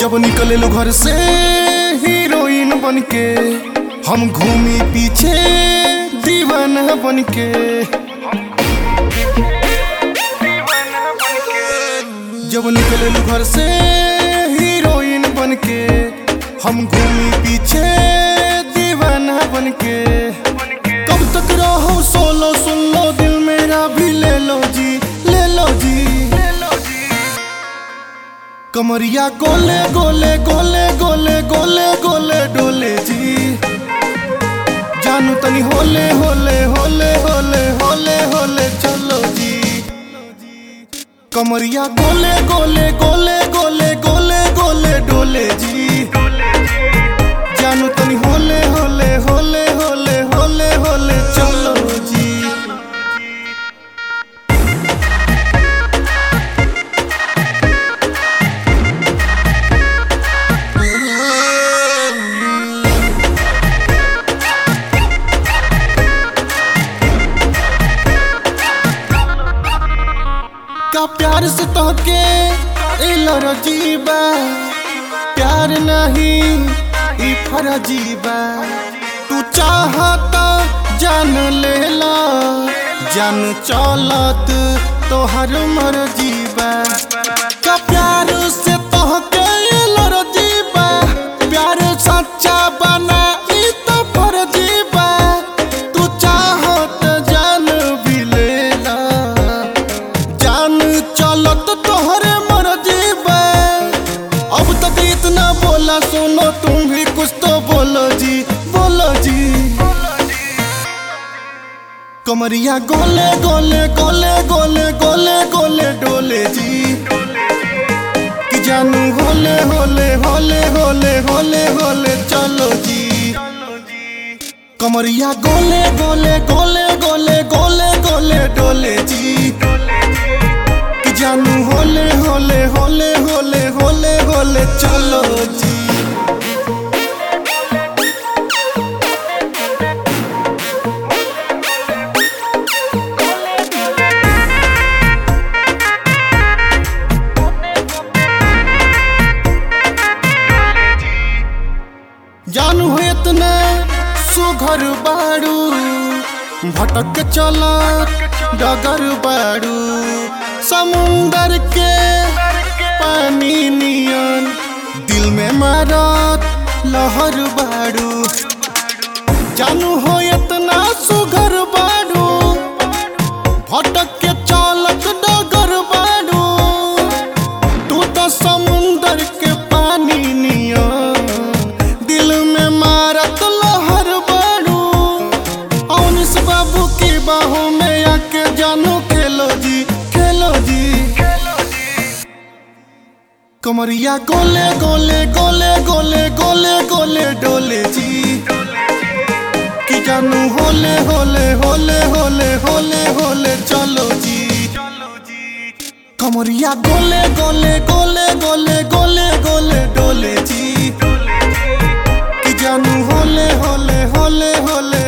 जब निकले लो घर से हीरोइन बन के हम घूमी पीछे दीवाना बन के जब निकले लो घर से हीरोइन बन के हम घूमी पीछे दीवाना बन के कब तक रहो सोलो सुन लो दिल मेरा भी ले लो जी ले लो जी कमरिया गोले गोले गोले गोले गोले गोले डोले जी जानू तनी होले होले होले होले होले होले चलो जी कमरिया गोले गोले गोले गोले गोले गोले डोले जी जानू तनी होले होले होले होले होले होले चलो जी का प्यार से तोहके इलर जीबा प्यार नहीं ई फरजीबा तू चाहता जान लेला जान चलत तोहर मर्जीबा का प्यार से तोहके इलर जीबा प्यार सच्चा बना ई तो फरजीबा तू चाहत जान भी लेला जान चलत तोहरे मर्जी बे अब तक इतना बोला सुनो तुम भी कुछ तो बोलो जी बोलो जी कमरिया गोले गोले गोले गोले गोले गोले डोले जी कि जानू होले होले होले होले होले होले चलो जी कमरिया गोले गोले गोले गोले गोले गोले डोले जी कि जानू होले होले होले होले होले होले चलो जी जानू हो इतना सुघर बाड़ू भटक चला डगर बाड़ू समुंदर के पानी नियन दिल में मारत लहर बाड़ू जानू हो इतना सुघर बाड़ू भटक के चालक डगर बाड़ू तू तो समुंदर के पानी नियन दिल में मारत लहर बाड़ू औनिस बाबू की बाहों में आके जानू खेलो जी खेलो जी कमरिया गोले गोले गोले गोले गोले गोले डोले जी कि जानू होले होले होले होले होले होले चलो जी कमरिया गोले गोले गोले गोले गोले गोले डोले जी कि जानू होले होले होले होले